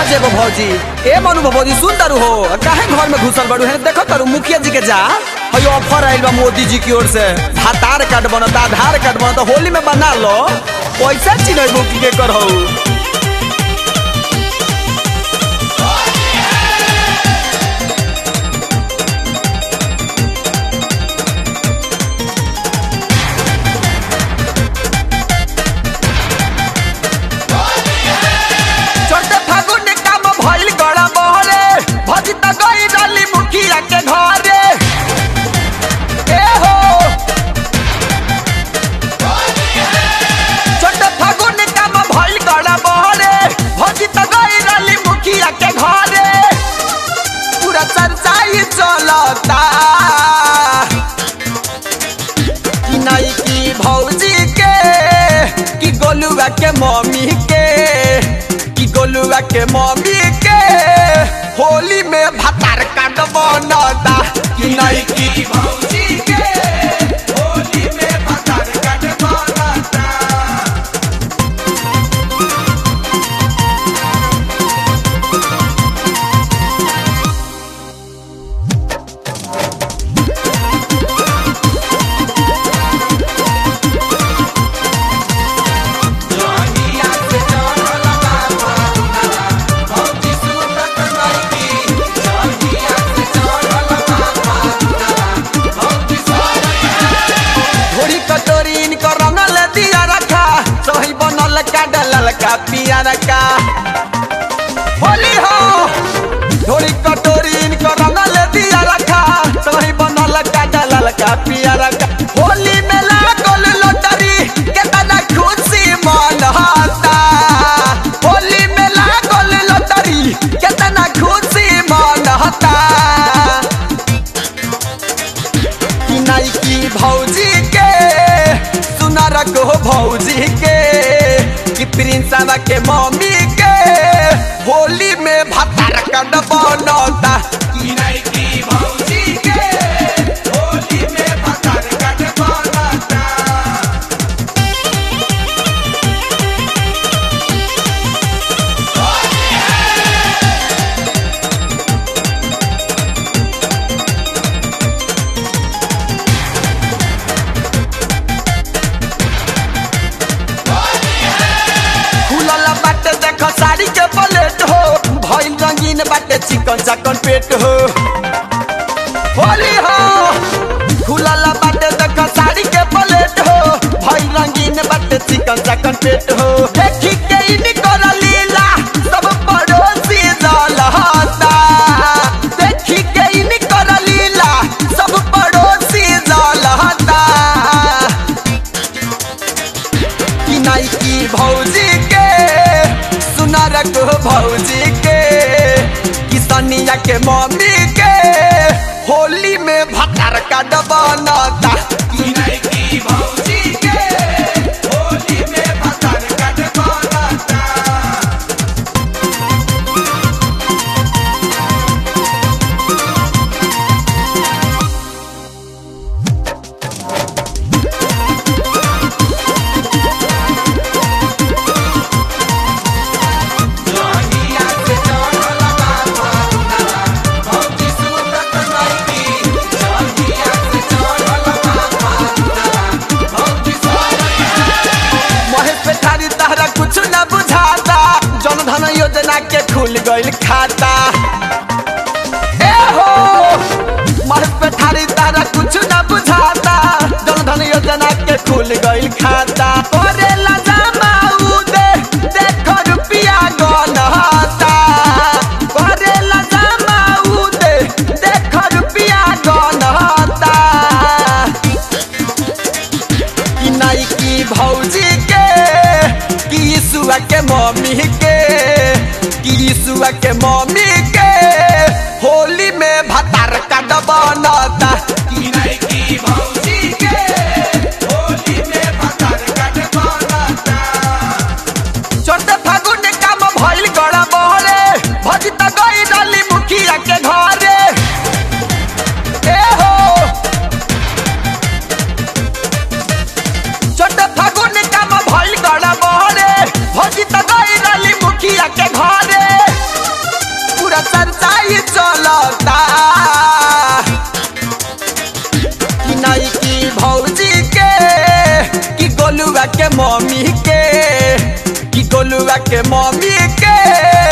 जेबो भौजी ए मनु भौजी सुन तारू हो काहे घर में घुसल बड़ू है देखो तारू मुखिया जी के जा हयो ऑफर आइल बा मोदी जी की ओर से आधार कार्ड बनता आधार कार्ड बनता होली में बना लो पैसा चिन्ह की के करहु छोटे फागुन काम भइल गड़ा बहरे भजी त गई डाली मुखिया के घरे ए हो छोटे फागुन काम भइल गड़ा बहरे भजी त गई डाली मुखिया के घरे पूरा चर्चा ही चलता कि नहीं की भौजी के कि गोलुआ के मम्मी के कि गोलुआ के मम्मी के होली में भतार काट बनता कि नहीं की भौजी के होली में भतार काट बनता थोड़ी कटोरी इनको रंगल दिया रखा सही बनल का डलल का पिया रखा होली हो थोड़ी कटोरी इनको रंगल दिया रखा सही बनल का डलल का पिया रखा होली में लागल लोटरी केतना खुशी मनता होली में लागल लोटरी केतना खुशी मनता कि नहीं की भौजी के सुनर को भौजी के कि प्रिंसवा के मम्मी के होली में भतार कड बनता कि नहीं की भौजी के होली में भतार कड बनता खुलल बाटे देख साड़ी के प्लेट हो भइल रंगीन बाटे चिकन चकन पेट हो होली हो खुलल बाटे देख साड़ी के प्लेट हो भइल रंगीन बाटे चिकन चकन पेट हो देखी के इन कर लीला सब पड़ोसी जलहता देखी के इन कर लीला सब पड़ोसी जलहता कि नहीं की भौजी के सुनर को भौजी के कि सनिया के मम्मी के होली में भतार का बनता कि नहीं की भौजी के होली में भतार का बनता महेश पेठारी तहरा कुछ न बुझाता जन धन योजना के खुल गइल खाता ए हो महेश पेठारी तहरा कुछ न बुझाता जन धन योजना के खुल गइल खाता करेला जमा उदे देखो रुपिया गनहता करेला जमा उदे देखो रुपिया गनहता कि नहीं की भौजी के कि यीशुआ के मम्मी के कि यीशुआ के मम्मी के होली में भतार काट बनता कि नहीं की भौजी के होली में भतार काट बनता छोटे फागुन काम भइल गड़ा बहरे भजी त गई डाली मुखिया के घरे ए हो छोटे फागुन काम भइल गड़ा बहरे भजी त गई डाली मुखिया के घरे चलता कि नहीं की भौजी के कि गोलुआ के मम्मी के कि गोलुआ के मम्मी के